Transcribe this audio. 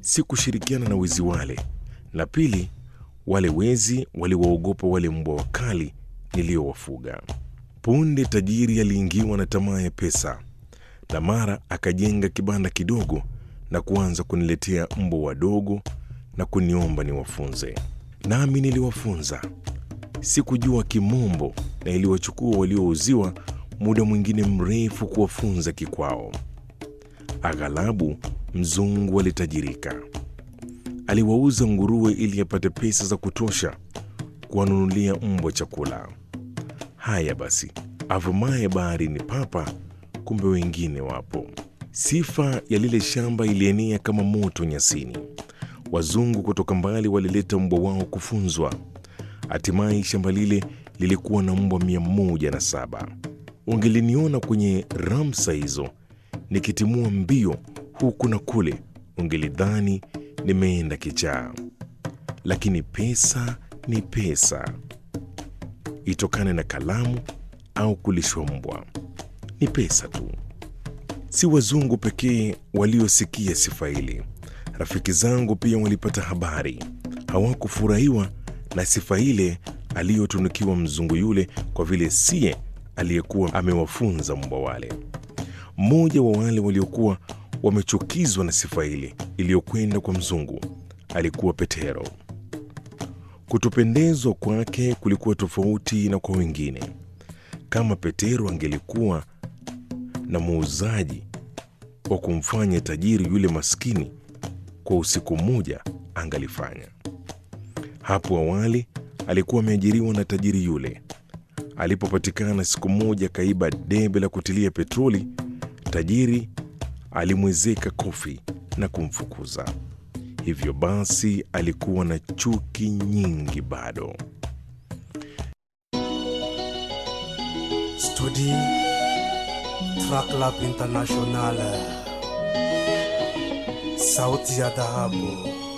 si kushirikiana na wezi wale, na pili, wale wezi waliwaogopa wale mbwa wakali niliowafuga. Punde tajiri aliingiwa na tamaa ya pesa, na mara akajenga kibanda kidogo na kuanza kuniletea mbwa wadogo na kuniomba niwafunze. Nami niliwafunza. Sikujua Kimombo na iliwachukua waliouziwa muda mwingine mrefu kuwafunza kikwao. Aghalabu mzungu alitajirika, aliwauza nguruwe ili apate pesa za kutosha kuwanunulia mbwa chakula. Haya basi, avumaye baharini papa, kumbe wengine wapo. Sifa ya lile shamba ilienea kama moto nyasini. Wazungu kutoka mbali walileta mbwa wao kufunzwa. Hatimaye shamba lile lilikuwa na mbwa mia moja na saba. Ungeliniona kwenye ramsa hizo nikitimua mbio huku na kule, ungelidhani nimeenda kichaa. Lakini pesa ni pesa, itokane na kalamu au kulishwa mbwa, ni pesa tu. Si wazungu pekee waliosikia sifa hili. Rafiki zangu pia walipata habari. Hawakufurahiwa na sifa ile aliyotunukiwa mzungu yule, kwa vile siye aliyekuwa amewafunza mbwa wale. Mmoja wa wale waliokuwa wamechukizwa na sifa ile iliyokwenda kwa mzungu alikuwa Petero. Kutopendezwa kwake kulikuwa tofauti na kwa wengine. Kama Petero angelikuwa na muuzaji wa kumfanya tajiri yule maskini kwa usiku mmoja, angalifanya. Hapo awali alikuwa ameajiriwa na tajiri yule. Alipopatikana siku moja kaiba debe la kutilia petroli, tajiri alimwezeka kofi na kumfukuza. Hivyo basi alikuwa na chuki nyingi bado. Studi Track Lab International, sauti ya dhahabu.